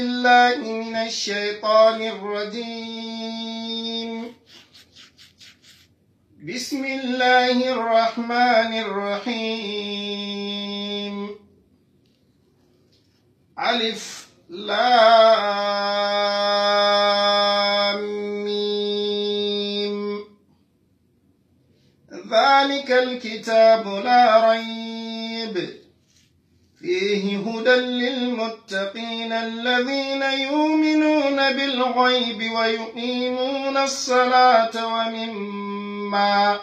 الله من الشيطان الرجيم بسم الله الرحمن الرحيم ألف لام ميم ذلك الكتاب لا ريب فيه هدى للمتقين الذين يؤمنون بالغيب ويقيمون الصلاة ومما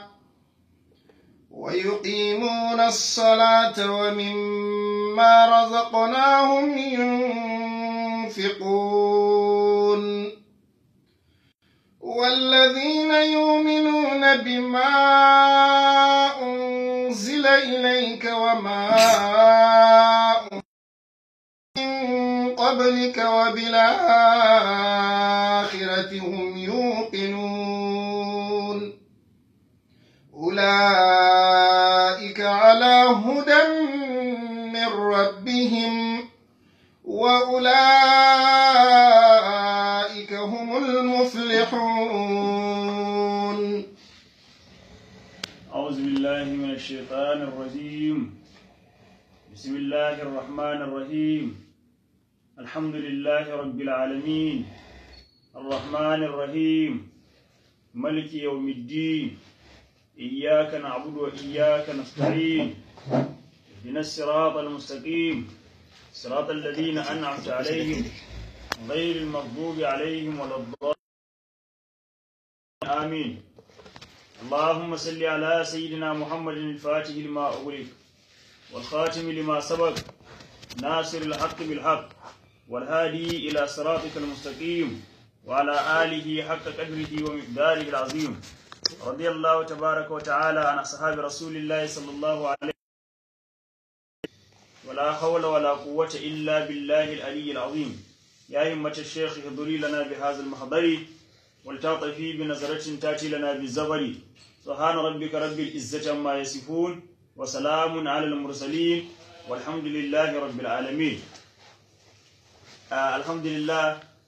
ويقيمون الصلاة ومما رزقناهم ينفقون والذين يؤمنون بما أنزل إليك وما من قبلك وبالآخرة هم يوقنون أولئك على هدى من ربهم وأولئك هم المفلحون أعوذ بالله من الشيطان الرجيم بسم الله الرحمن الرحيم الحمد لله رب العالمين الرحمن الرحيم ملك يوم الدين إياك نعبد وإياك نستعين اهدنا الصراط المستقيم صراط الذين أنعمت عليهم غير المغضوب عليهم ولا الضالين آمين اللهم صل على سيدنا محمد الفاتح لما أغلق والخاتم لما سبق ناصر الحق بالحق والهادي إلى صراطك المستقيم وعلى آله حق قدره ومقداره العظيم رضي الله تبارك وتعالى عن أصحاب رسول الله صلى الله عليه ولا حول ولا قوة إلا بالله العلي العظيم يا همة الشيخ احضري لنا بهذا المحضر ولتعطفي بنظرة تأتي لنا بالزبر سبحان ربك رب العزة عما يصفون وسلام على المرسلين والحمد لله رب العالمين آه الحمد لله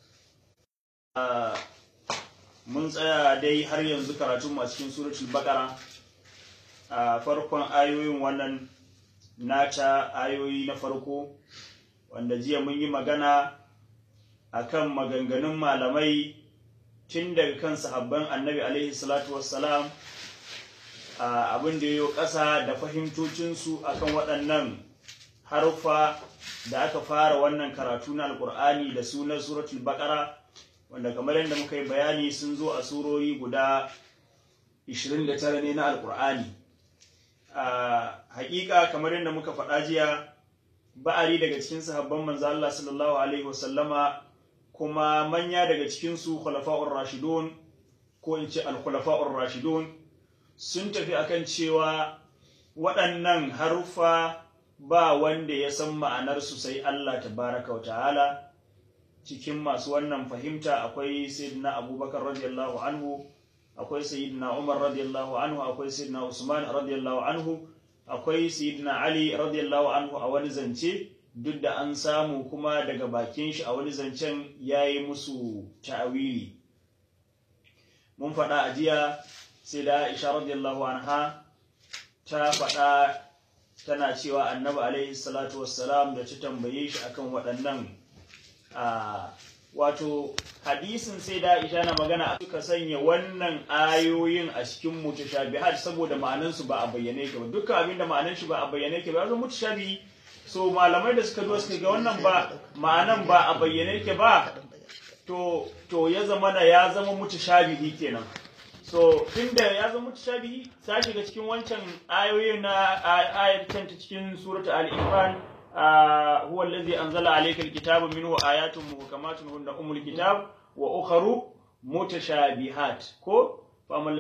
آه mun tsaya dai har yanzu karatunmu a cikin suratul baqara a farkon ayoyin wannan nata ayoyi na farko wanda jiya mun yi magana akan maganganun malamai tun daga kan sahabban annabi alaihi salatu wassalam abin da ya ƙasa da fahimtocinsu akan waɗannan haruffa da aka fara wannan karatu na alƙur'ani da sunan suratul baƙara wanda kamar yadda muka yi bayani sun zo a surori guda 29 ne na alƙur'ani haƙiƙa kamar yadda muka faɗa jiya ba'ari daga cikin sahabban manzo Allah sallallahu alaihi wasallama kuma manya daga cikinsu khulafa'ur rashidun ko in ce al-khulafa'ur rashidun sun tafi akan cewa waɗannan haruffa ba wanda ya san ma'anarsu sai Allah tabaraka wa ta'ala cikin masu wannan fahimta akwai sayyidina abubakar radiyallahu anhu akwai sayyidina umar radiyallahu anhu akwai sayyidina usman radiyallahu anhu akwai sayyidina ali radiyallahu anhu a wani zance duk da an samu kuma daga bakin shi a wani zancen ya yi musu ta'awili mun faɗa a jiya sai da aisha radiyallahu anha ta faɗa tana cewa annabi alaihi salatu wassalam da ta tambaye shi akan waɗannan wato hadisin sai da aisha na magana suka sanya wannan ayoyin a cikin mutashabihat saboda ma'anansu ba a bayyane ke ba dukkan abin da ma'anan shi ba a bayyane ke ba zama mutashabihi so malamai da suka zo suka ga wannan ba ma'anan ba a bayyane yake ba to to ya zama na ya zama mutashabihi kenan so tunda ya zama mutashabihi ta shiga cikin wancan ayoyin na ayatan ta cikin suratul al-imran huwa allazi anzala alayka al-kitaba minhu ayatun muhkamatun hunna umul kitab wa ukharu mutashabihat ko famal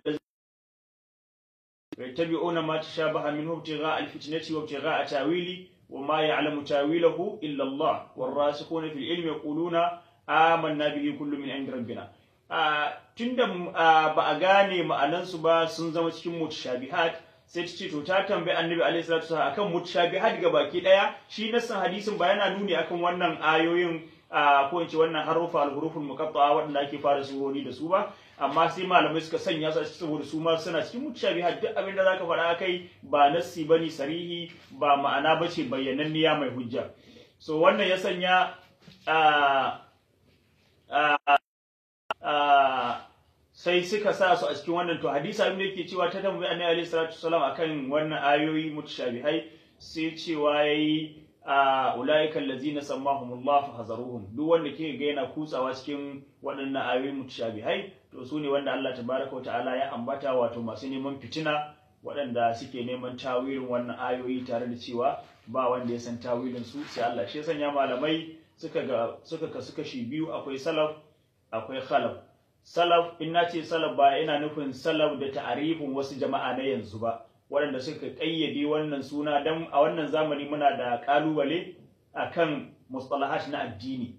يتبعون ما تشابه منه ابتغاء الفتنة وابتغاء تاويله وما يعلم تاويله إلا الله والراسخون في العلم يقولون آمنا به كل من عند ربنا tunda ba a gane ma'anansu ba sun zama cikin mutashabihat sai ta ce to ta tambayi annabi alaihi salatu wasallam akan mutashabihat ga baki daya shi nassan hadisin ba yana nuni akan wannan ayoyin ko in ce wannan harufa al-huruful muqatta'a waɗanda ake fara surori da su ba amma sai malamai suka sanya su a cikin saboda su ma suna cikin mutashabihat duk abin da zaka faɗa kai ba nassi bane sarihi ba ma'ana bace bayyananniya mai hujja so wannan ya sanya sai suka sa su a cikin wannan to hadisi abin da yake cewa ta tambayi annabi alaihi salatu wasalam akan wannan ayoyi mutashabihai sai cewa yayi a ulaika allazina sammahumullah fahazaruhum duk wanda ke ga yana kutsawa cikin waɗannan ayoyi mutashabihai to su ne wanda Allah tabaraka wa ta'ala ya ambata wato masu neman fitina waɗanda suke neman tawilin wannan ayoyi tare da cewa ba wanda ya san tawilin su sai Allah shi sanya malamai suka ga suka kasu kashi biyu akwai salaf akwai khalaf salaf in na ce salaf ba ina nufin salaf da ta'arifin wasu jama'a na yanzu ba waɗanda suka ƙayyade wannan suna don a wannan zamani muna da ƙalubale akan mustalahat na addini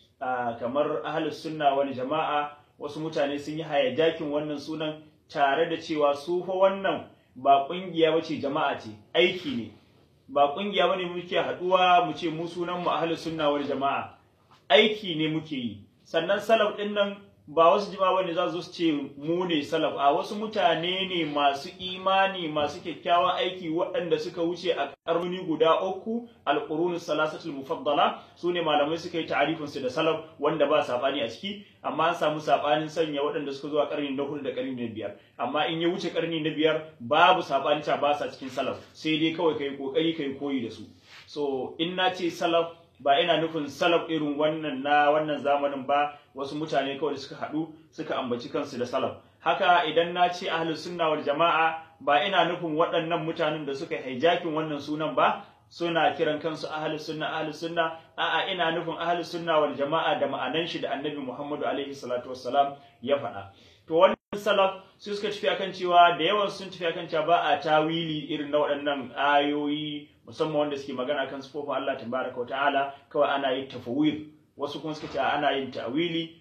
kamar ahlus sunna wani jama'a wasu mutane sun yi hayajakin wannan sunan tare da cewa su fa wannan ba ƙungiya bace jama'a ce aiki ne ba ƙungiya bane muke haɗuwa mu ce mu sunan mu ahlus sunna wal jama'a aiki ne muke yi sannan salaf ɗin nan ba wasu jima bane za su ce mu ne salaf a wasu mutane ne masu imani masu kyakkyawan aiki waɗanda suka wuce a ƙarni guda uku alƙurunus salasatul mufaddala su ne malamai suka yi ta'arifin su da salaf wanda ba saɓani a ciki amma an samu saɓanin sanya waɗanda suka zo a ƙarni na hudu da ƙarni na biyar amma in ya wuce ƙarni na biyar babu saɓani ta ba sa cikin salaf sai dai kawai kai ƙoƙari kai koyi da su so in na ce salaf ba ina nufin salaf irin wannan na wannan zamanin ba wasu mutane kawai da suka haɗu suka ambaci kansu da salaf haka idan na ce ahlus sunna wal jama'a ba ina nufin waɗannan mutanen da suka hijacking wannan sunan ba suna kiran kansu ahlus sunna ahlus sunna a'a ina nufin ahlus sunna wal jama'a da ma'anan shi da annabi Muhammadu alaihi salatu wassalam ya faɗa to wannan salaf su suka tafi akan cewa da yawan sun tafi akan cewa ba a tawili irin na waɗannan ayoyi musamman wanda suke magana kan sifofin Allah tabaraka ta'ala kawai ana yin tafawir wasu kuma suka ce ana yin ta'wili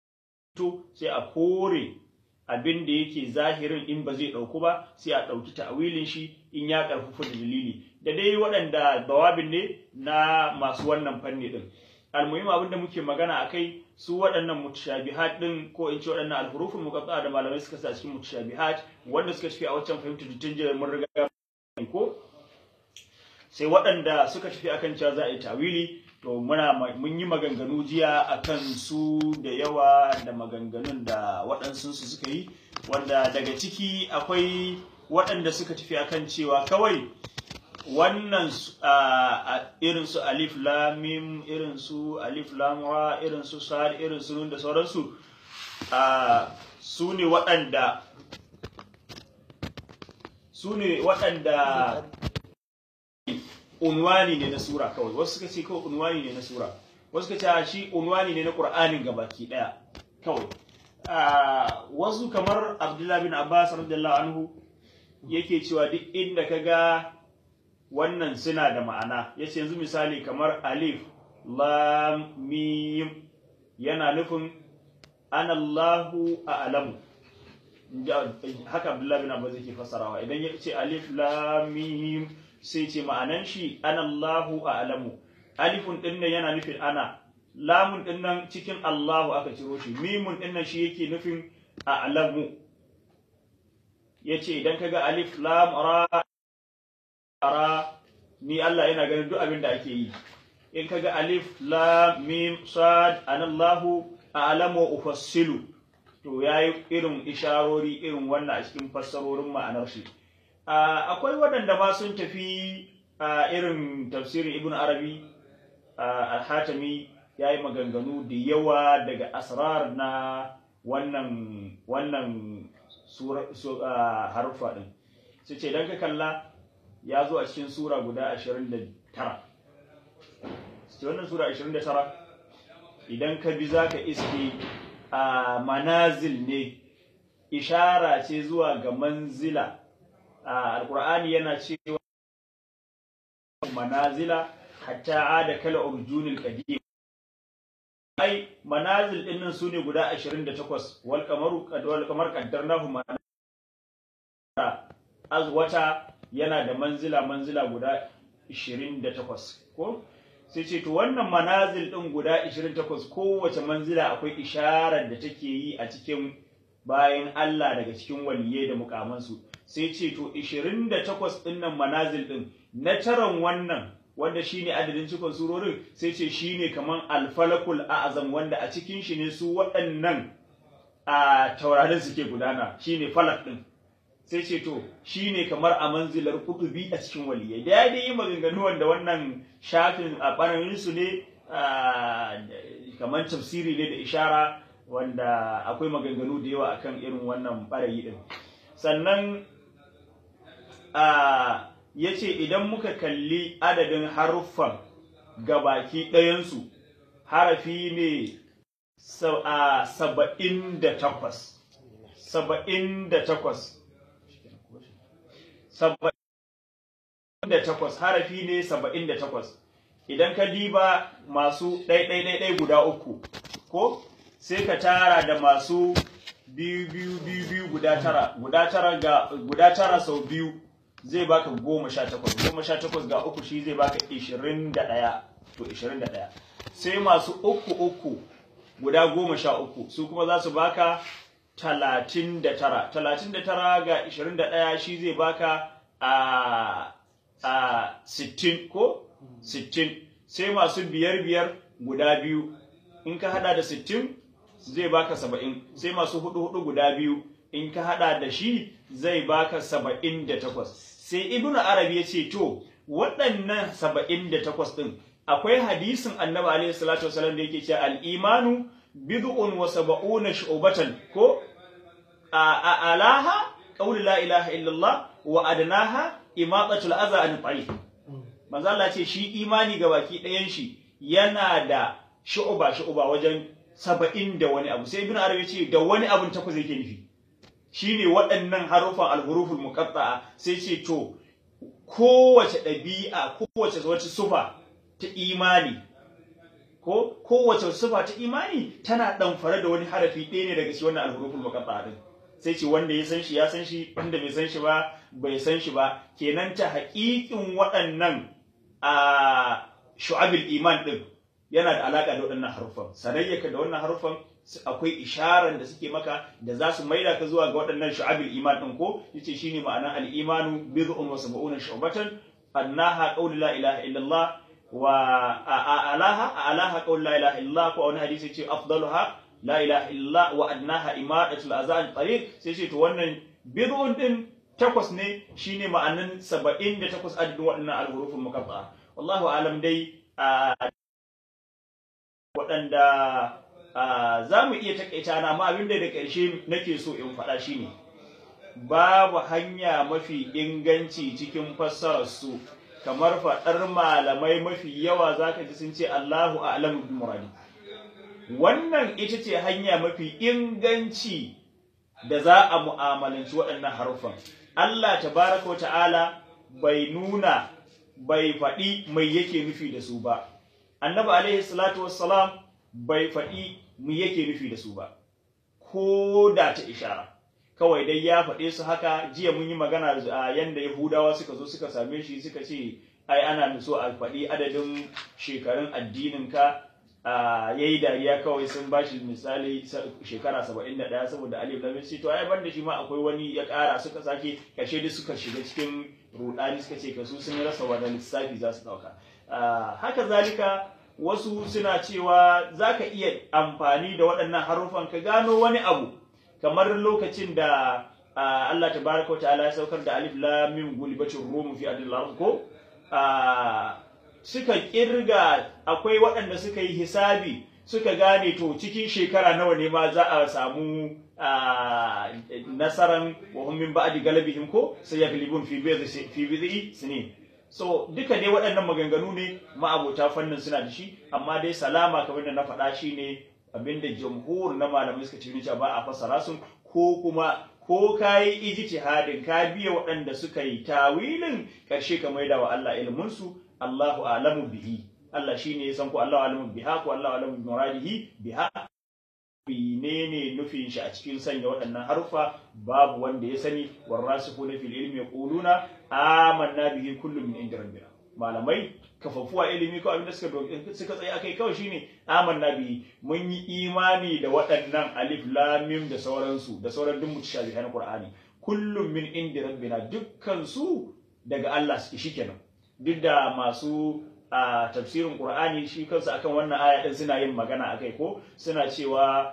to sai a kore abin da yake zahirin in ba zai ɗauku ba sai a ɗauki ta'wilin shi in ya ƙarfafa da dalili da dai waɗanda bawabin ne na masu wannan fanni din almuhim abin da muke magana akai su waɗannan mutashabihat din ko in ce waɗannan alhurufun muqatta da malamai suka sa cikin mutashabihat wanda suka tafi a wancan fahimta tun jiya mun riga ko sai waɗanda suka tafi akan cewa za a yi tawili to muna mun yi maganganu jiya akan su da yawa da maganganun da waɗansu su suka yi wanda daga ciki akwai waɗanda suka tafi akan cewa kawai wannan irin su alif lamim irin su alif lamra irin su sad irin su nun da sauransu su ne waɗanda su ne waɗanda unwani ne na sura kawai wasu suka ce kawai unwani ne na sura wasu suka ce shi unwani ne na qur'anin gabaki daya kawai wasu kamar abdullahi bin abbas radiyallahu anhu yake cewa duk inda kaga wannan suna da ma'ana yace yanzu misali kamar alif lam mim yana nufin ana Allahu a'lamu haka abdullahi bin abbas yake fassarawa idan ya ce alif lam mim sai ce ma'anan shi ana Allahu a'lamu alifun din nan yana nufin ana lamun din nan cikin Allahu aka ciro shi mimun din nan shi yake nufin a'lamu yace idan kaga alif lam ra ra ni Allah yana ganin duk abin da ake yi in kaga alif lam mim sad ana Allahu a'lamu ufassilu to yayi irin isharori irin wannan a cikin fassarorin ma'anar shi akwai waɗanda ma sun tafi irin tafsirin ibn arabi al-hatami ya yi maganganu da yawa daga asrar na wannan wannan harfa ɗin su ce don ka kalla ya zo a cikin sura guda 29 su wannan sura 29 idan ka bi za ka iske a manazil ne ishara ce zuwa ga manzila alkur'ani yana cewa manazila hatta ada kala urjunil qadim ai manazil din nan sune guda 28 wal qamaru wal qamar qaddarnahu manazila azwata yana da manzila manzila guda 28 ko sai ce to wannan manazil din guda 28 kowace manzila akwai isharar da take yi a cikin bayan Allah daga cikin waliyai da mukamansu sai ce to 28 din nan manazil din na taran wannan wanda shine adadin cikon surorin sai ce shine kaman alfalakul a'zam wanda a cikin shi ne su waɗannan a taurarin suke gudana shine falak din sai ce to shine kamar a manzilar kutubi a cikin waliyai da ya dai yi maganganu wanda wannan shafin a ɓanarin su ne kamar tafsiri ne da ishara wanda akwai maganganu da yawa akan irin wannan ɓarayi din sannan ya ce idan muka kalli adadin haruffan gabaki ɗayansu harafi ne saba'in da takwas saba'in da takwas saba'in da takwas harafi ne saba'in da takwas idan ka diba masu ɗaiɗaiɗaiɗai guda uku ko sai ka tara da masu biyu biyu biyu biyu guda tara guda tara ga guda tara sau biyu zai baka goma sha takwas goma sha takwas ga uku shi zai baka ishirin da ɗaya to ishirin da ɗaya sai masu uku uku guda goma sha uku su kuma za su baka talatin da tara talatin da tara ga ishirin da ɗaya shi zai baka a a sittin ko sittin sai masu biyar biyar guda biyu in ka hada da sittin zai baka saba'in sai masu hudu hudu guda biyu in ka hada da shi zai baka saba'in da takwas sai ibn arabi ya ce to waɗannan saba'in da takwas ɗin akwai hadisin annabi alaihi salatu wasalam da yake cewa al-imanu bid'un wa sab'una shu'batan ko a alaha qawlu la ilaha illallah wa adnaha imatatul adha an tariq manzo Allah ce shi imani ga baki ɗayan shi yana da shu'ba shu'ba wajen saba'in da wani abu sai ibn arabi ce da wani abun takwas yake nufi shine waɗannan harufan al-huruful muqatta'a sai ce to kowace ɗabi'a kowace wata sufa ta imani ko kowace sufa ta imani tana ɗamfare da wani harafi ɗaya ne daga shi wannan al-huruful muqatta'a din sai ce wanda ya san shi ya san shi wanda bai san shi ba bai san shi ba kenan ta haƙiƙin waɗannan a shu'abil iman din yana da alaka da waɗannan harufan sanayyaka da wannan harufan akwai isharar da suke maka da za su maida ka zuwa ga waɗannan shu'abil iman din ko yace shine ma'anar al-imanu bid'un wa sab'una shu'batan annaha qawlu la ilaha illallah wa alaha alaha qawlu la ilaha illallah ko wani hadisi ce afdaluha la ilaha illallah wa adnaha imadatul azan tariq sai ce to wannan bid'un din takwas ne shine ma'anan 78 adadin waɗannan al-huruful muqatta'a wallahu alam dai waɗanda za mu iya takaita na amma abin da da ƙarshe nake so in faɗa shine babu hanya mafi inganci cikin fassarar su kamar faɗar malamai mafi yawa zaka ji sun ce Allahu a'lamu bi muradi wannan ita ce hanya mafi inganci da za a mu'amalanci waɗannan haruffan Allah tabaraka ta'ala bai nuna bai faɗi mai yake nufi da su ba annabi alaihi salatu wassalam bai faɗi mu yake nufi da su ba ko da ta ishara kawai dai ya faɗe su haka jiya mun yi magana a yanda yahudawa suka zo suka same shi suka ce ai ana so a faɗi adadin shekarun addinin ka ya yi dariya kawai sun ba shi misali shekara saba'in da ɗaya saboda alif lamin sai to ai ban da shi ma akwai wani ya ƙara suka sake kashe duk suka shiga cikin rudani suka ce kasu sun rasa wani lissafi za su ɗauka haka zalika wasu suna cewa za ka iya amfani da waɗannan haruffan ka gano wani abu kamar lokacin da Allah tabaraka wa ta'ala ya saukar da alif lam mim gulibatir rum fi adil ko suka kirga akwai waɗanda suka yi hisabi suka gane to cikin shekara nawa ne ma za a samu nasaran wa hum min ba'di galabihim ko sai yaglibun fi bidhi fi bidhi sinin so duka dai waɗannan maganganu ne ma'abota fannin suna da shi amma dai salama kamar da na faɗa shi ne abinda jamhur na malamai suka ce cewa ba a fassara sun ko kuma ko ka yi ijtihadin ka biya waɗanda suka yi tawilin ƙarshe ka maida wa Allah ilmin su Allahu a'lamu bihi Allah shine ya san ko Allahu a'lamu biha ko Allahu a'lamu bi muradihi biha menene nufin shi a cikin sanya waɗannan harufa babu wanda ya sani warasikhuna fil ilmi yaquluna amanna bihi kullum min inda rabbina malamai kafafuwa ilimi ko abin da suka suka tsaye akai kawai shine amanna bi mun yi imani da waɗannan alif lam mim da sauransu da sauran duk mutashabihan qur'ani kullum min indi rabbina dukkan su daga Allah suke shikenan duk da masu a tafsirin qur'ani shi kansu akan wannan aya din suna yin magana akai ko suna cewa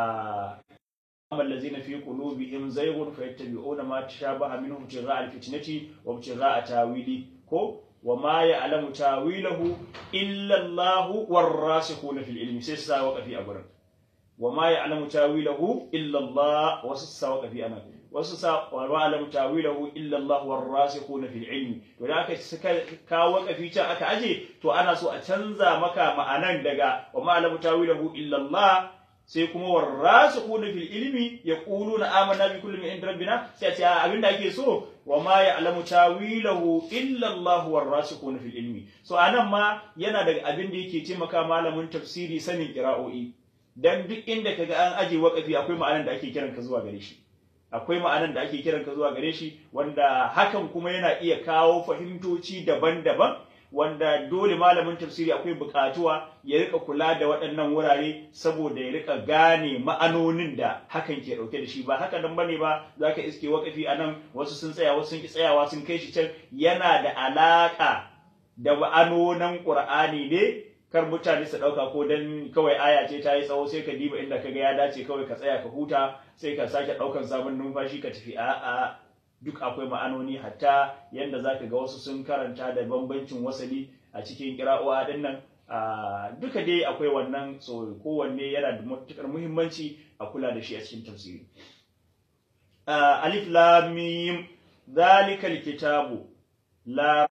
أما الذين في قلوبهم زيغ فيتبعون ما تشابه منه ابتغاء الفتنة وابتغاء تاويله كو وما يعلم تاويله إلا الله والراسخون في العلم سيسا وقفي أبرا وما يعلم تاويله إلا الله وسسا وقفي أنا وسسا وما يعلم تاويله إلا الله والراسخون في العلم ولذلك كا وقفي تا أكا أجي تو أنا سو أتنزا مكا معنى دقا وما يعلم تاويله إلا الله sai kuma warrasikhuna fil ilmi yaquluna amanna bi kulli min rabbina sai a ce abinda ake so wa ma ya'lamu tawilahu illa Allah warrasikhuna fil ilmi so anan ma yana daga abin da yake taimaka malamin tafsiri sanin qira'o'i dan duk inda kaga an aje waqafi akwai ma'anar da ake kiran ka zuwa gare shi akwai ma'anar da ake kiran ka zuwa gare shi wanda hakan kuma yana iya kawo fahimtoci daban-daban wanda dole malamin tafsiri akwai bukatuwa ya rika kula da waɗannan wurare saboda ya rika gane ma'anonin da hakan ke ɗauke da shi ba haka nan bane ba zaka iske wakafi anan wasu sun tsaya wasu sun ki tsayawa sun kai shi can yana da alaka da ma'anonin Qur'ani ne kar mutane su ɗauka ko dan kawai aya ce ta yi tsawo sai ka diba inda kaga ya dace kawai ka tsaya ka huta sai ka sake ɗaukan sabon numfashi ka tafi a'a duk akwai ma'anoni hatta yadda za ka ga wasu sun karanta da bambancin wasali a cikin kira'o'a din nan duka dai akwai wannan so kowanne yana da matukar muhimmanci a kula da shi a cikin tafsiri alif lam mim zalika alkitabu la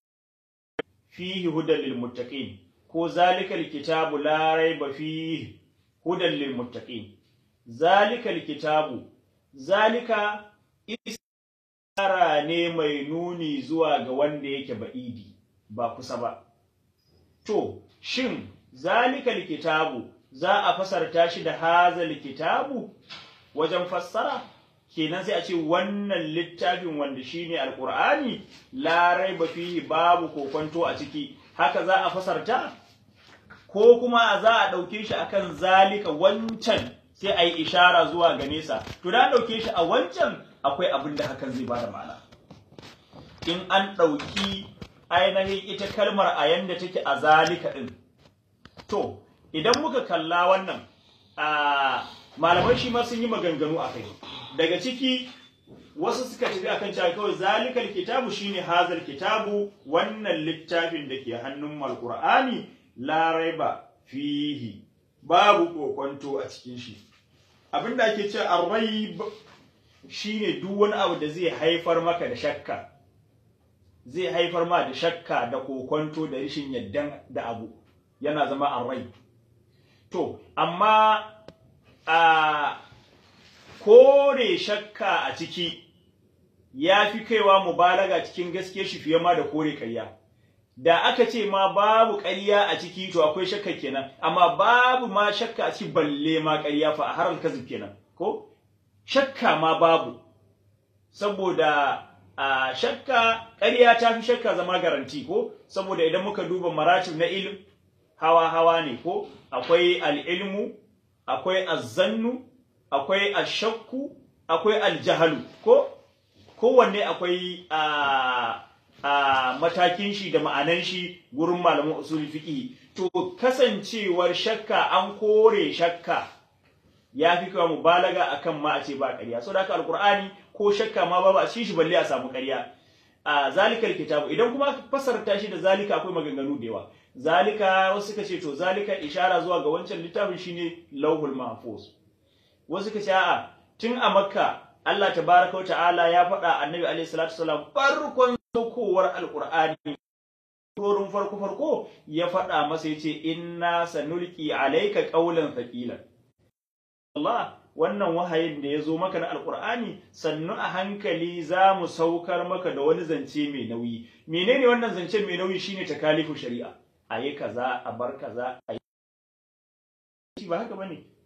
fihi hudan lil muttaqin ko zalika alkitabu la raiba fihi hudan lil muttaqin zalika alkitabu zalika ishara ne mai nuni zuwa ga wanda yake ba'idi ba kusa ba. To, shin zalikal kitabu za a fasarta shi da hazal kitabu wajen fassara? Kenan sai a ce wannan littafin wanda shine alkur'ani larai ba fihi babu kokonto a ciki haka za a fasarta? Ko kuma za a ɗauke shi akan zalika wancan sai a yi ishara zuwa ga nesa. To da ɗauke shi a wancan akwai abin da hakan zai bada ma'ana in an ɗauki ainihin ita kalmar a yanda take a zalika ɗin to idan muka kalla wannan a malamai shi ma sun yi maganganu a kai daga ciki wasu suka tafi akan cewa kawai zalikal kitabu shine hazal kitabu wannan littafin da ke hannun alqur'ani la raiba fihi babu kokonto a cikin shi abinda ake cewa ar-raib shine duk wani abu da zai haifar maka da shakka zai haifar ma da shakka da kokonto da rashin yaddan da abu yana zama arrai to amma a kore shakka a ciki ya fi kaiwa mubalaga cikin gaske shi fiye ma da kore ƙarya da aka ce ma babu ƙarya a ciki to akwai shakka kenan amma babu ma shakka a ciki balle ma ƙarya fa a haral kazib kenan ko shakka ma babu saboda a shakka ƙarya ta fi shakka zama garanti ko saboda idan muka duba maratib na ilm hawa hawa ne ko akwai al'ilmu akwai azzannu akwai ashakku akwai aljahalu ko kowanne akwai a a matakin shi da ma'anan shi gurin malaman usul fiqh to kasancewar shakka an kore shakka ya fi kawo mubalaga akan ma a ce ba ƙarya so da haka alqur'ani ko shakka ma babu a cikin shi balle a samu ƙarya a zalikal kitabu idan kuma fasarta shi da zalika akwai maganganu da yawa zalika wasu suka ce to zalika ishara zuwa ga wancan littafin shine lauhul mahfuz wasu suka ce a'a tun a makka Allah tabaraka wa ta'ala ya faɗa annabi alaihi salatu wasalam farkon saukowar alqur'ani Torin farko farko ya faɗa masa yace inna sanulqi alayka qawlan thaqilan Allah wannan wahayin da ya zo maka na alkur'ani sannu a hankali za mu saukar maka da wani zance mai nauyi menene wannan zance mai nauyi shine takalifu shari'a a yi kaza a bar kaza a yi ba haka bane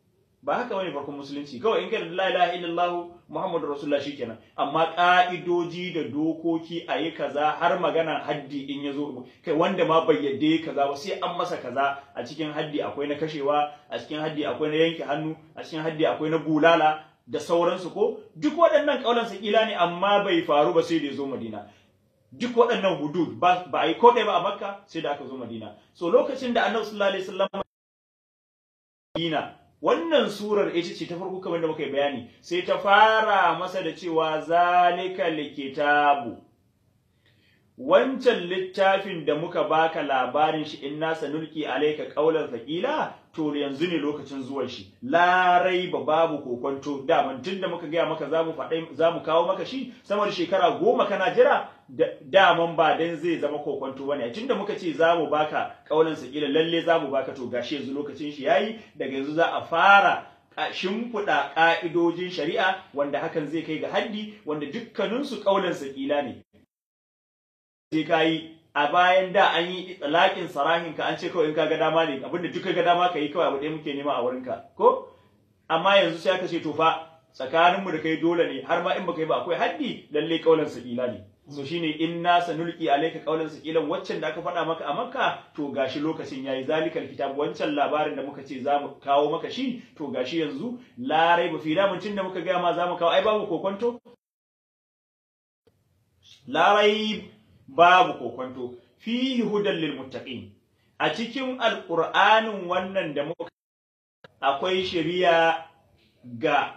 ba haka bane farkon musulunci kawai in kana la ilaha illallah muhammadu rasulullah shikenan amma ka'idoji da dokoki a yi kaza har magana haddi in ya zo kai wanda ma bai yadda kaza ba sai an masa kaza a cikin haddi akwai na kashewa a cikin haddi akwai na yanke hannu a cikin haddi akwai na bulala da sauransu ko duk waɗannan kaulan sakila ne amma bai faru ba sai da ya zo madina duk waɗannan hudud ba a yi ko ɗaya ba a makka sai da aka zo madina so lokacin da annabi sallallahu alaihi wasallam madina wannan surar ita ce ta farko kamar da muka yi bayani sai ta fara masa da cewa zalika likitabu wancan littafin da muka baka labarin shi inna sanulki alayka qawlan thaqila to yanzu ne lokacin zuwan shi larai ba babu kokonto daman tun da muka gaya maka zamu faɗai zamu kawo maka shi sama da shekara goma kana jira daman ba dan zai zama kokonto bane tun da muka ce zamu baka qawlan thaqila lalle zamu baka to gashi yanzu lokacin shi yayi daga yanzu za a fara shimfiɗa ƙa'idojin shari'a wanda hakan zai kai ga haddi wanda dukkaninsu ƙaunar saƙila ne sai ka yi a bayan da an yi tsalakin sarahin ka an ce kawai in ka ga dama ne abinda duka ga dama ka yi kawai abu ɗaya muke nema a wurinka ko amma yanzu sai aka ce to fa tsakaninmu da kai dole ne har ma in baka yi ba akwai haddi lalle kaulan sakila ne so shine inna sanulqi alayka qawlan saqilan waccan da aka faɗa maka a makka to gashi lokacin yayi zalikal kitab wancan labarin da muka ce zamu kawo maka shi to gashi yanzu larai ba fi damun da muka ga ma zamu kawo ai babu kokonto larai babu kokonto fihi hudan lil muttaqin a cikin alqur'anin wannan da muka akwai shari'a ga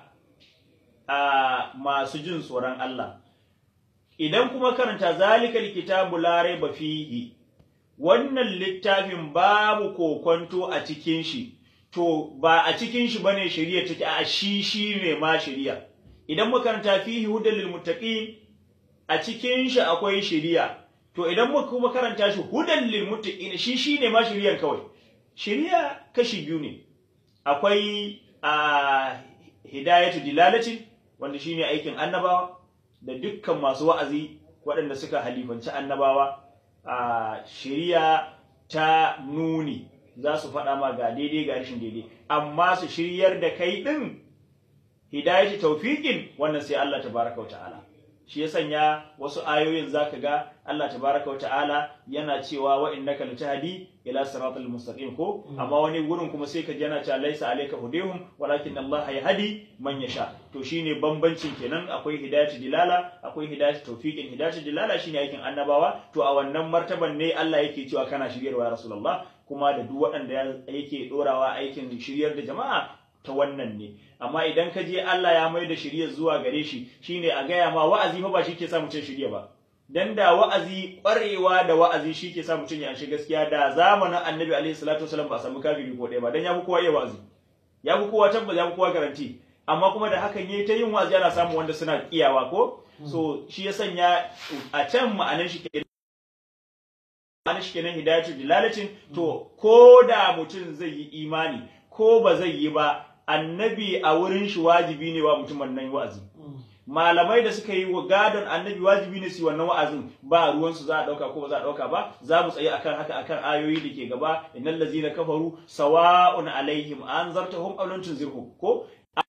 masu jin tsoron Allah idan kuma karanta zalikal kitabu la raiba fihi wannan littafin babu kokonto a cikin shi to ba a cikin shi bane shari'a take a shi shi ne ma shari'a idan muka karanta fihi hudan lil muttaqin a cikin shi akwai shari'a to idan muka kuma karanta shi hudan lil muttaqin shi shi ne ma shari'ar kawai shari'a kashi biyu ne akwai a hidayatu dilalatin wanda shine aikin annabawa da dukkan masu wa'azi waɗanda suka halifanci annabawa a shari'a ta nuni za su faɗa ma ga daidai ga rashin daidai amma su shiryar da kai ɗin hidayatu taufiƙin wannan sai Allah tabaraka wa ta'ala shi ya sanya wasu ayoyin zaka ga Allah tabaraka wata'ala yana cewa wa innaka latahdi ila siratal mustaqim ko amma wani gurin kuma sai ka ji yana cewa laisa alayka hudihum walakin Allah yahdi man yasha to shine bambancin kenan akwai hidayatu dilala akwai hidayatu tawfiqin hidayatu dilala shine aikin annabawa to a wannan martaban ne Allah yake cewa kana shiryarwa ya rasulullah kuma da duk waɗanda yake dorawa aikin shiryar da jama'a ta wannan ne amma idan ka je Allah ya mai da shirya zuwa gare shi shine a gaya ma wa'azi fa ba shi ke sa mutum shirya ba dan da wa'azi kwarewa da wa'azi shi ke sa mutum ya shi gaskiya da zamanin annabi alaihi salatu wasallam ba a samu kafiri ko ɗaya ba dan ya fi kowa iya wa'azi ya fi kowa tabbas ya fi kowa garanti amma kuma da hakan yayi ta yin wa'azi ana samun wanda suna kiyawa ko so shi ya sanya a can ma'anar shi ke ma'anar shi kenan hidayatu dilalatin to ko da mutum zai yi imani ko ba zai yi ba annabi a wurin shi wajibi ne wa mutumin nan wa'azi malamai da suka yi wa gadon annabi wajibi ne su wannan wa'azin ba ruwan su za a dauka ko ba za a dauka ba za mu tsaye akan haka akan ayoyi da ke gaba innal ladzina kafaru sawa'un alaihim anzartahum aw lam tunzirhum ko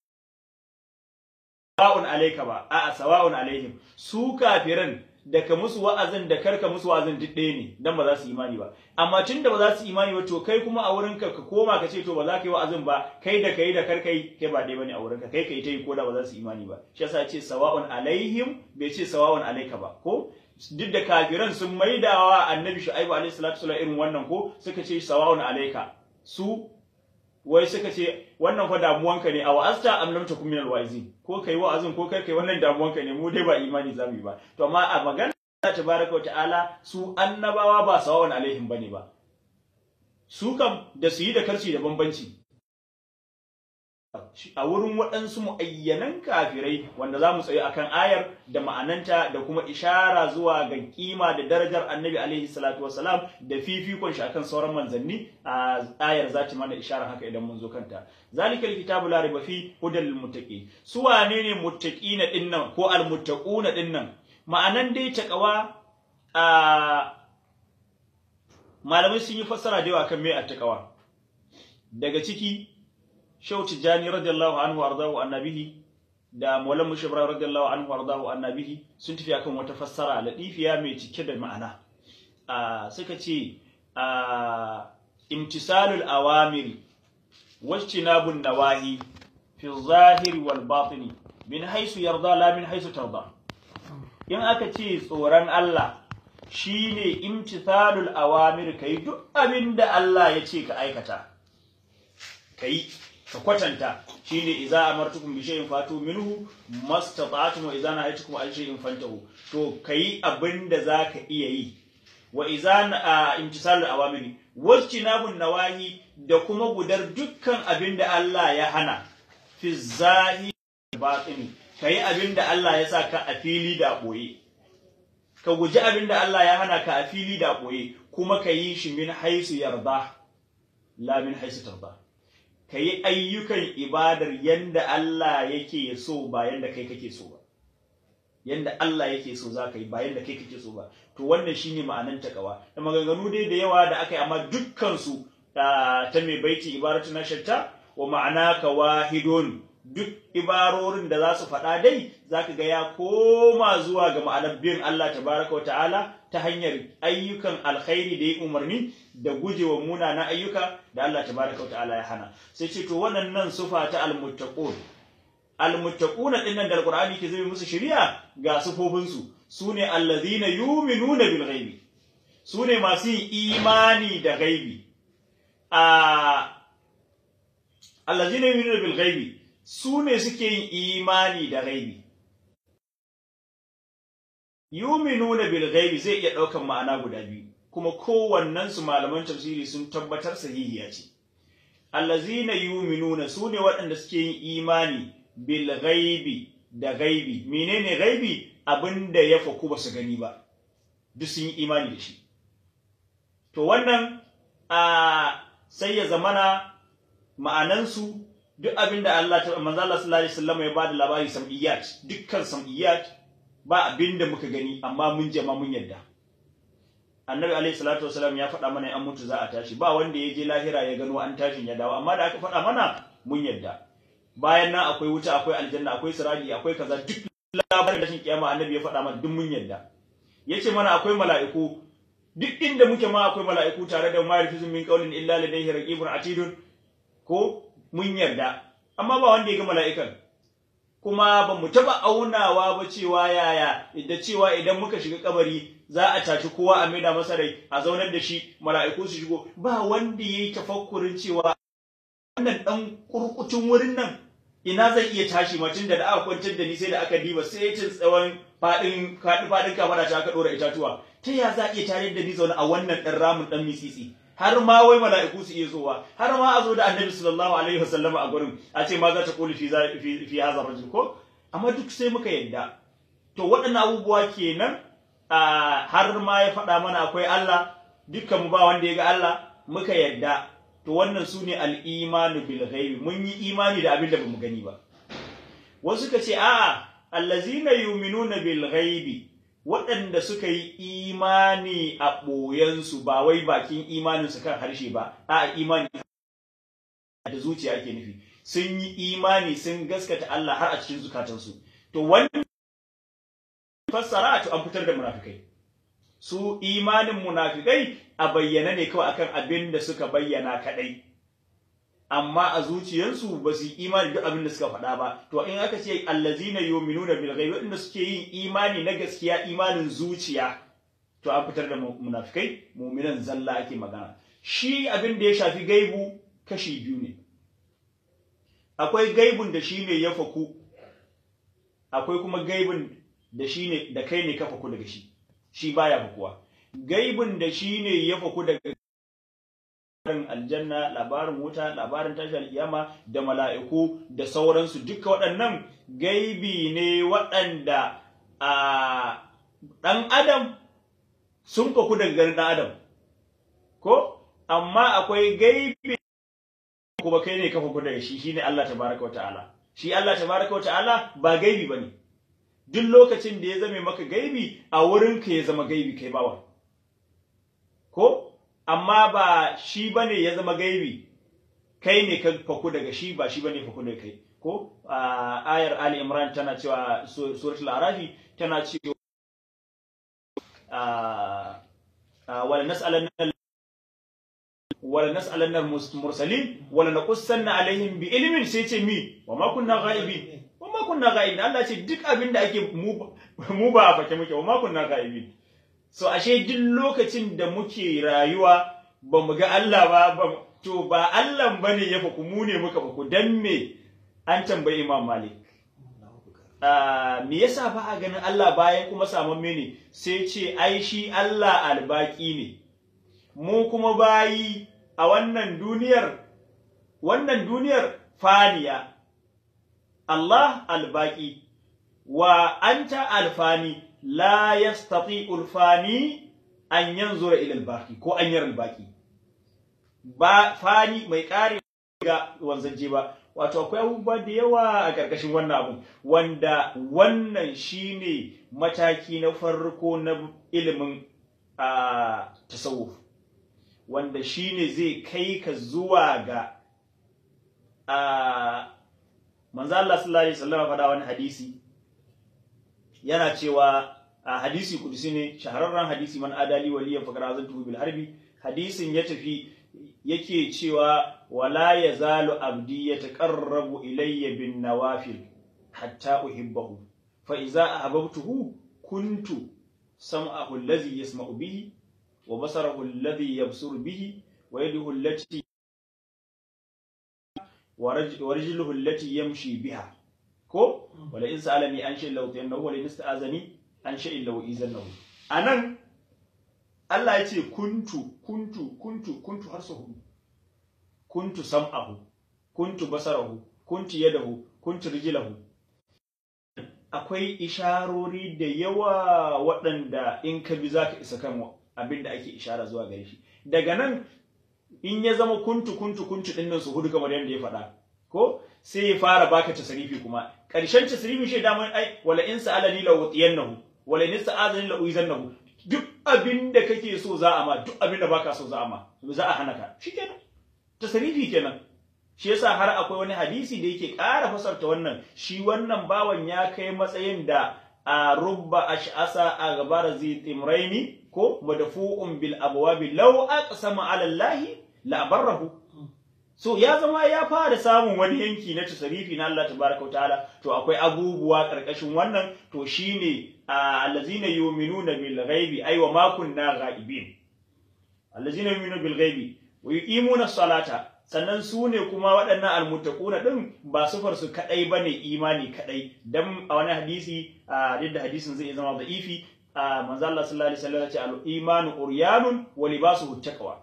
sawa'un alayka ba a'a sawa'un alaihim su kafiran da ka musu wa'azin da karka musu wa'azin duk ɗaya ne dan ba za su imani ba amma tun da ba za su imani ba to kai kuma a wurinka ka koma ka ce to ba za ka yi wa'azin ba kai da kai da karka yi kai ba ɗaya bane a wurinka kai kai ta yi ko da ba za su imani ba shi yasa ce sawa'un alaihim bai ce sawa'un alaika ba ko duk da kafiran sun maidawa annabi shu'aibu alaihi salatu wasallam irin wannan ko suka ce sawa'un alaika su wai suka ce wannan fa damuwanka ne a wa'azta am lam takum minal wa'izin ko kai wa'azin ko kai kai wannan damuwanka ne mu dai ba imani zamu yi ba to amma a magana Allah tabaraka wa ta'ala su annabawa ba sawawan alaihim bane ba su kam da su yi da karci da bambanci a wurin waɗansu mu'ayyanan kafirai wanda za mu tsaye akan ayar da ma'ananta da kuma ishara zuwa ga kima da darajar annabi alaihi salatu wasalam da fifikon shi akan sauran manzanni a ayar za ta mana ishara haka idan mun zo kanta zalikal kitabu la riba fi hudal lil muttaqin su wane ne muttaqina dinnan ko al muttaquna dinnan ma'anan dai taqwa a malamai sun yi fassara da yawa kan me at-taqwa daga ciki Shehu Tijjani radiyallahu anhu ardahu annabihi da Maulan Mushibra radiyallahu anhu ardahu annabihi sun tafi akan wata fassara ladifiya mai cike da ma'ana a suka ce a imtisalul awamiri wajtinabun nawahi fi zahiri wal batini min haisu yarda la min haisu tarda in aka ce tsoron Allah shine imtithalul awamir kai duk abin da Allah ya ce ka aikata kai ka kwatanta shine idza amartukum bi shay'in fatu minhu mastata'tum wa idza nahaytukum an shay'in fantahu to kai abin da zaka iya yi wa idza imtithalul awamir wajtinabun nawahi da kuma gudar dukkan abin da Allah ya hana fi zahiri batini kai abin da Allah ya sa ka a fili da boye ka guji abin da Allah ya hana ka a fili da ɓoye kuma ka yi shi min haisu yarda la min haisu tarda ka yi ayyukan ibadar yanda Allah yake so ba yanda kai kake so ba yanda Allah yake so za ka yi ba yanda kai kake so ba to wannan shine ma'anan takawa da maganganu dai da yawa da aka yi amma dukkan su ta mai baiti ibaratu na shatta wa ma'ana ka wahidun duk ibarorin da za su faɗa dai za ka ga ya koma zuwa ga ma'anar bin Allah tabaraka wa ta'ala ta hanyar ayyukan alkhairi da ya umarni da gujewa munanan ayyuka da Allah tabaraka wa ta'ala ya hana sai ce to waɗannan sufa ta almuttaqun almuttaquna dinnan da alqur'ani ke zai musu shari'a ga sufofin su sune allazina yu'minuna bil ghaibi sune masu yin imani da ghaibi a allazina yu'minuna bil ghaibi su ne suke yin imani da gaibi. Yuminuna bil gaibi zai iya ɗaukan ma'ana guda biyu, kuma kowannensu malaman tafsiri sun tabbatar sahihiya ce. Allazina yuminuna su ne waɗanda suke yin imani bil gaibi da gaibi. Menene gaibi? Abin da ya faku ba su gani ba, duk sun yi imani da shi. To wannan a sai ya zamana ma'anansu duk abin da Allah ta manzo Allah sallallahu alaihi wasallam ya bada labari sam'iyat dukkan sam'iyat ba abin da muka gani amma mun jama mun yadda Annabi alaihi salatu wasallam ya faɗa mana an mutu za a tashi ba wanda ya je lahira ya gano an tashin ya dawo amma da aka faɗa mana mun yadda bayan nan akwai wuta akwai aljanna akwai sirati akwai kaza duk labarin tashin kiyama Annabi ya faɗa mana duk mun yadda yace mana akwai mala'iku duk inda muke ma akwai mala'iku tare da ma yarfizu min qawlin illa ladayhi raqibun atidun ko mun yarda amma ba wanda ya ga mala'ikan kuma ba mu taba aunawa ba cewa yaya da cewa idan muka shiga kabari za a tashi kowa a maida masa rai a zaunar da shi mala'iku su shigo ba wanda yayi tafakkurin cewa wannan dan kurkutun wurin nan ina zan iya tashi ma tunda da aka kwantar da ni sai da aka diba sai cin tsawon fadin fadin fadin kamar ta aka dora itatuwa ta ya za a iya tare da ni zaune a wannan dan ramin dan mitsitsi har ma wai mala'iku su iya zowa har ma a zo da annabi sallallahu alaihi wasallam a gurin a ce ma za ta kuli fi fi fi hazar rajul ko amma duk sai muka yadda to waɗannan abubuwa kenan har ma ya faɗa mana akwai Allah dukkan mu ba wanda ya ga Allah muka yadda to wannan su ne al'imanu bil ghaibi mun yi imani da abin da bamu gani ba wasu ka ce a'a allazina yu'minuna bil ghaibi waɗanda suka yi imani a ɓoyensu ba wai bakin imaninsu kan harshe ba a imani da zuciya ake nufi sun yi imani sun gaskata Allah har a cikin zukatansu to wannan fassara to an fitar da munafikai su imanin munafikai a bayyana ne kawai akan abin da suka bayyana kadai amma a zuciyarsu ba su yi imani duk abin da suka faɗa ba to in aka ce allazina yu'minuna bil ghaibi wanda suke yin imani na gaskiya imanin zuciya to an fitar da munafikai mu'minan zalla ake magana shi abin da ya shafi gaibu kashi biyu ne akwai gaibun da shine ya faku akwai kuma gaibun da shine da kai ne ka faku daga shi shi baya fakuwa gaibun da shine ya faku daga labarin aljanna labarin wuta labarin tashi alkiyama da mala'iku da sauransu duka waɗannan gaibi ne waɗanda a ɗan adam sun faku daga ganin ɗan adam ko amma akwai gaibi kuma kai ne ka faku daga shi shine Allah tabaraka wa ta'ala shi Allah tabaraka wa ta'ala ba gaibi bane duk lokacin da ya zame maka gaibi a wurin ka ya zama gaibi kai bawa ko amma ba shi bane ya zama gaibi kai ne ka faku daga shi ba shi bane faku daga kai ko ayar Ali Imran tana cewa suratul Arafi tana cewa wala nas'alanna wala nas'alanna mursalin wala naqussanna alaihim bi ilmin sai ce mi wa ma kunna ghaibin wa ma kunna ghaibin Allah ce duk abin da ake mu mu ba a fake muke wa ma kunna ghaibin so ashe duk lokacin da muke rayuwa ba mu ga Allah ba to ba Allah bane ya faku mu ne muka faku dan me an tambayi Imam Malik me yasa ba a ganin Allah bayan kuma saman ne sai ce ai shi Allah albaki ne mu kuma bayi a wannan duniyar wannan duniyar faniya Allah albaki wa anta alfani la yastati ulfani an yanzura ila albaki ko an yara albaki ba fani mai kare ga wanzanje ba wato akwai abubuwa da yawa a ƙarƙashin wannan abu wanda wannan shine mataki na farko na ilimin a tasawuf wanda shine zai kai ka zuwa ga a manzo Allah sallallahu alaihi wasallam faɗa wani hadisi yana cewa a hadisi kudusi ne shahararren hadisi man adali waliyan fakar azantuhu bil harbi hadisin ya tafi yake cewa wala yazalu abdi yataqarrabu ilayya bin nawafil hatta uhibbahu fa idza ahbabtuhu kuntu sam'ahu alladhi yasma'u bihi wa basarahu alladhi yabsuru bihi wa yaduhu allati wa rijluhu allati yamshi biha ko wala in sa'alani an shay'in law tayannahu wala in ista'azani an shay'in law izannahu anan Allah ya ce kuntu kuntu kuntu kuntu har sau hudu kuntu sam'ahu kuntu basarahu kuntu yadahu kuntu rijilahu akwai isharori da yawa waɗanda in ka bi za ka isa kan abin da ake ishara zuwa gare shi daga nan in ya zama kuntu kuntu kuntu ɗin nan su hudu kamar yadda ya faɗa ko sai ya fara baka tasarifi kuma ƙarshen tasarifi shi da ai wala in sa'alani la utiyannahu wala in sa'azani la uizannahu duk abin da kake so za a ma duk abin da baka so za a ma za a hana ka shikenan tasarifi kenan shi yasa har akwai wani hadisi da yake ƙara fasarta wannan shi wannan bawan ya kai matsayin da a rubba ash'asa a gabar zitimraini ko madfu'un bil abwabi law aqsama ala allahi la barrahu so ya zama ya fara samun wani yanki na tasarifi na Allah tabaraka wa ta'ala to akwai abubuwa karkashin wannan to shine allazina yu'minuna bil ghaibi ay wa ma kunna ghaibin allazina yu'minuna bil ghaibi wa yuqimuna salata sannan su ne kuma waɗannan almuttaquna din ba sufar su kadai bane imani kadai dan a wani hadisi a da hadisin zai zama da'ifi manzo Allah sallallahu alaihi wasallam ya ce al imanu uryanun wa libasuhu taqwa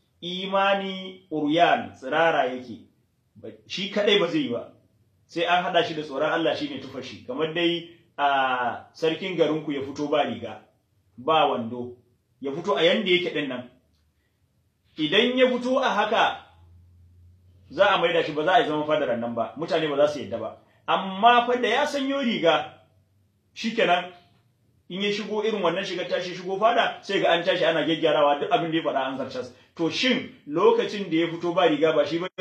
imani uryan tsirara yake shi kadai ba zai yi ba sai an hada shi da tsoron Allah shine tufa shi kamar dai a sarkin garinku ya fito ba riga ba wando ya fito a yanda yake din nan idan ya fito a haka za a maida shi ba za a yi zaman fadarar nan ba mutane ba za su yadda ba amma fa da ya sanyo riga shikenan in ya shigo irin wannan shiga tashi shigo fada sai ga an tashi ana gyaggyarawa duk abin da ya faɗa an zartas to shin lokacin da ya fito ba riga ba shi ba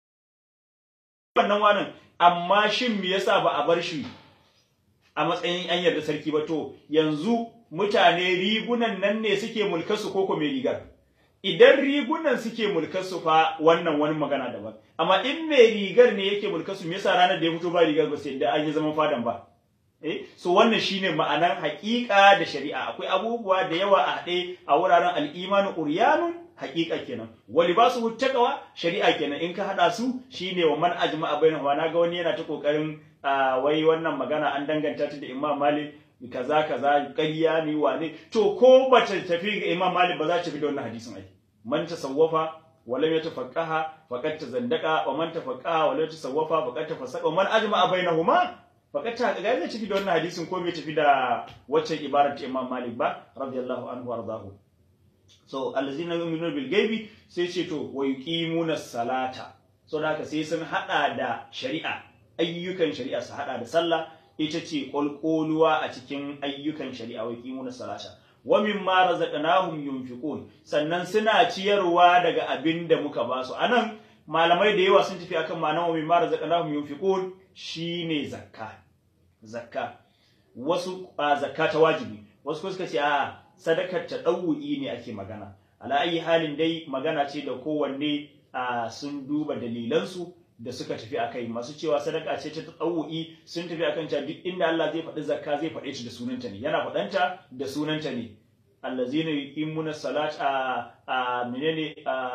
wannan wanan amma shin me yasa ba a bar shi a matsayin an yarda sarki ba to yanzu mutane rigunan nan ne suke mulkarsu ko mai rigar idan rigunan suke mulkarsu fa wannan wani magana daban amma in mai rigar ne yake mulkarsu me yasa ranar da ya fito ba rigar ba sai da an yi zaman fadan ba eh so wannan shine ma'anar haƙiƙa da shari'a akwai abubuwa da yawa a haɗe a wuraren al'imanu uryanun haƙiƙa kenan wali ba su taqwa shari'a kenan in ka haɗa su shine wa man ajma'a bainahuma naga wani yana ta kokarin wai wannan magana an danganta ta da Imam Malik kaza kaza ƙarya ne wane to ko bata tafi ga Imam Malik ba za ta fi da wannan hadisin ai man tasawwafa ولم يتفقها فقد تزندق ومن تفقها ولم يتصوف فقد تفسق ومن اجمع بينهما فقد تحقق zai tafi da wannan hadisin ko bai tafi da waccan ibarar ta Imam Malik ba radiyallahu anhu wardahu so allazina yu'minuna bil ghaibi sai ce to wa yuqimuna salata so da haka sai sun hada da shari'a ayyukan shari'a su hada da sallah ita ce kolkoluwa a cikin ayyukan shari'a wa yuqimuna salata wa mimma razaqnahum yunfiqun sannan suna ciyarwa daga abin da muka ba su anan malamai da yawa sun tafi akan ma'anar wa mimma razaqnahum yunfiqun shine zakka zakka wasu a zakka ta wajibi wasu kuma suka ce a sadakar ta ɗau'i ne ake magana ala ayi halin dai magana ce da kowanne a sun duba dalilansu da suka tafi akai masu cewa sadaka ce ta ɗau'i sun tafi akan cewa duk inda Allah zai faɗi zakka zai faɗe ta da sunanta ne yana faɗanta da sunanta ne allazina yuqimuna salata a menene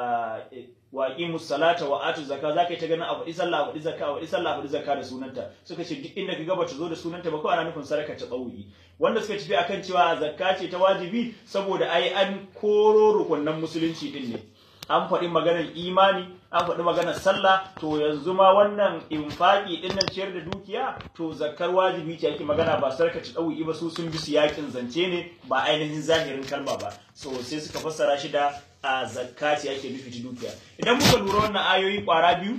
wa aqimus salata wa atu zakka zaka yi ta ganin a faɗi sallah a faɗi zakka a faɗi sallah a faɗi zakka da sunanta suka ce duk inda kaga bata zo da sunanta ba ko ana nufin sadaka ta tsawi wanda suka tafi akan cewa zakka ce ta wajibi saboda ai an koro rukunnan musulunci din ne an faɗi maganar imani an faɗi maganar sallah to yanzu ma wannan infaki din nan ciyar da dukiya to zakkar wajibi ce ake magana ba sarka ta ɗauki ba su sun bi siyakin zance ne ba ainihin zahirin kalma ba so sai suka fassara shi da a zakka ce ake nufi ta dukiya idan muka lura wannan ayoyi kwara biyu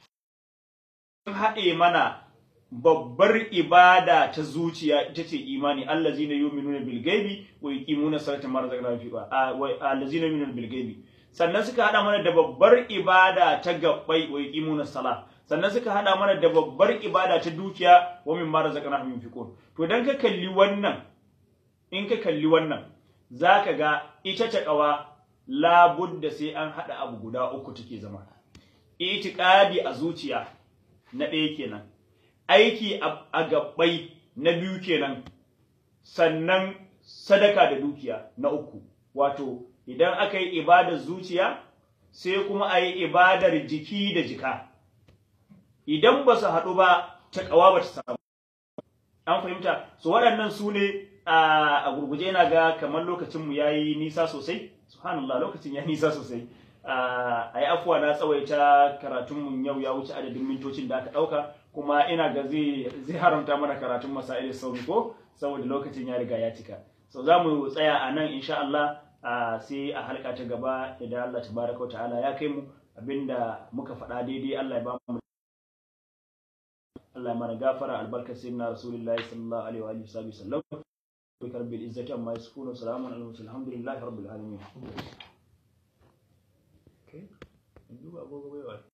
sun haɗe mana babbar ibada ta zuciya ita ce imani allazina yu'minuna bil ghaibi wa yuqimuna salata ma razaqnahum fi allazina yu'minuna bil ghaibi sannan suka hada mana da babbar ibada ta gabbai wa yuqimuna sala sannan suka hada mana da babbar ibada ta dukiya wa mimma razaqnahum yunfiqun to dan ka kalli wannan in ka kalli wannan zaka ga ita ta kawa labudda sai an hada abu guda uku take zama itiqadi a zuciya na ɗaya kenan aiki a gabbai na biyu kenan sannan sadaka da dukiya na uku wato idan aka yi ibadar zuciya sai kuma a yi ibadar jiki da jika idan ba su haɗu ba ta ƙawa ba ta samu an fahimta su waɗannan su ne a gurguje yana ga kamar lokacinmu ya yi nisa sosai subhanallah lokacin ya nisa sosai a yi afuwa na tsawaita karatunmu yau ya wuce adadin mintocin da aka ɗauka kuma ina ga zai haramta mana karatun masa'ilin sauri ko saboda lokacin ya riga ya cika so za mu tsaya a nan insha Allah sai a halka ta gaba idan Allah tabaraka wa ta'ala ya kai mu abinda muka faɗa daidai Allah ya ba mu Allah ya mana gafara albarkar sayyidina rasulullahi sallallahu alaihi wa alihi wasallam bi rabbil izzati amma yasifun salamun alal mursalin alhamdulillahi rabbil alamin okay duba agogo